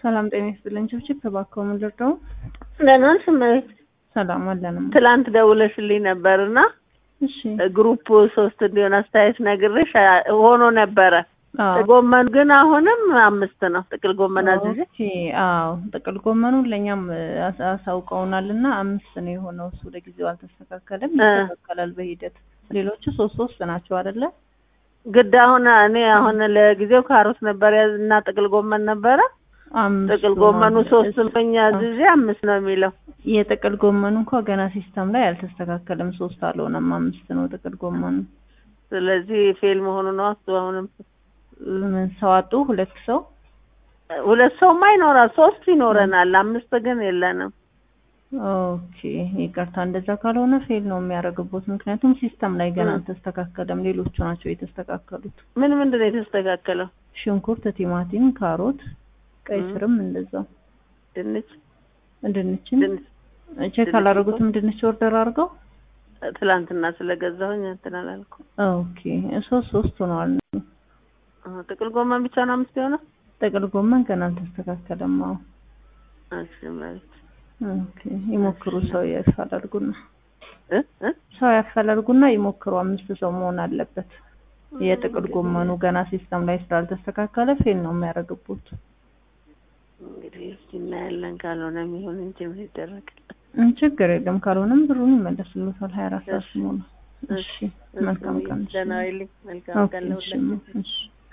ሰላም ጤና ይስጥልኝ። ችብችብ ተባከው ምን ልርዳው? ደህና ነሽ እመቤት? ሰላም አለንም። ትላንት ደውለሽልኝ ነበርና እሺ ግሩፕ ሶስት እንዲሆን አስተያየት ነግሬሽ አ- ሆኖ ነበረ። አዎ ጎመን ግን አሁንም አምስት ነው። ጥቅል ጎመን አዝዤ ኦኬ። አዎ ጥቅል ጎመኑ ለእኛም አስ- አሳውቀውናል እና አምስት ነው የሆነው። እሱ ለጊዜው አልተስተካከለም፣ እ። ይስተካከላል በሂደት። ሌሎቹ ሶስት ሶስት ናቸው አይደለ? ግድ አሁን እኔ አሁን ለጊዜው ካሮት ነበር ያዝ እና ጥቅል ጎመን ነበረ። አምስቱ ጥቅል ነው። ጎመኑ ሶስት እሱ- መኛ አዝዤ አምስት ነው የሚለው። የጥቅል ጎመኑ እንኳ ገና ሲስተም ላይ አልተስተካከለም። ሶስት አልሆነም፣ አምስት ነው ጥቅል ጎመኑ። ስለዚህ ፌል መሆኑ ነው። እሱ አሁንም ምን ሰው አጡ? ሁለት ሰው ሁለት ሰውማ ይኖራል፣ ሶስት ይኖረናል፣ አምስት ግን የለንም። ኦኬ ይቅርታ፣ እንደዛ ካልሆነ ፌል ነው የሚያደርግቦት። ምክንያቱም ሲስተም ላይ ገና እ። አልተስተካከለም። ሌሎቹ ናቸው የተስተካከሉት። ምን ምንድን ነው የተስተካከለው? ሽንኩርት፣ ቲማቲም፣ ካሮት፣ ቀይ እ። ስርም እንደዛው። ድንች ድንችም ድንች ቼክ ድንች አላደረጉትም። ድንች ኦርደር አድርገው። ትላንትና ስለገዛሁኝ እንትን አላልኩም። ኦኬ ሶስት ሶስት ሆነዋል። አዎ፣ ጥቅል ጎመን ብቻ ነው አምስት የሆነው። ጥቅል ጎመን ገና አልተስተካከለም። አዎ እሺ ማለት ኦኬ ይሞክሩ። ሰው ያፈላልጉና እ እ ሰው ያፈላልጉና ይሞክሩ። አምስት ሰው መሆን አለበት። የጥቅል ጎመኑ ገና ሲስተም ላይ ስላልተስተካከለ ፌል ነው የሚያደርግቡት። እንግዲህ እስኪ እናያለን። ካልሆነ የሚሆን እንጂ ምን ይደረጋል? እም፣ ችግር የለም። ካልሆነም ብሩን ይመለስሉታል። ሀያ አራት ሰዓት እሺ። ሲሞላ። እሺ መልካም ቀን። ደህና ዋይልኝ። መልካም ኦኬ ቀን እሺ ለሁላችን። እሺ